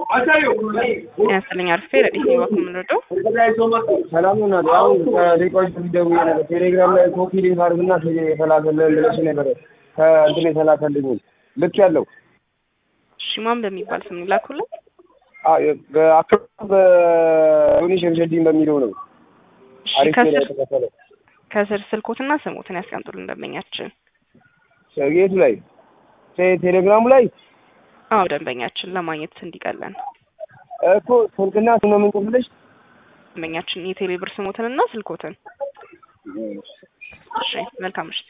ያስልኝ አርፌ ረዲት ባኩ ምንረዳው ሰላም ናት። አሁን ከደቂቃዎች በፊት ደውዬ ነበር። ቴሌግራም ላይ ኮፒ ሊንክ አድርግና የተላከልን ብለሽ ነበረ። ከእንትን የተላከልኝ ልክ ያለው ሽማን በሚባል ስም ይላኩልን። በአካባቢ በዮኒ ሸምሸዲን በሚለው ነው። አሪፍ ነው ከስር የተከፈለው። ከስር ስልኮትና ስሞትን ያስቀምጡልን ደንበኛችን። የቱ ላይ ቴ- ቴሌግራሙ ላይ አዎ ደንበኛችን ለማግኘት እንዲቀለን እኮ ስልክና ስም ነው የምንጽፍልሽ። ደንበኛችን የቴሌብር ስሞትንና ስልኮትን። እሺ መልካም ምሽት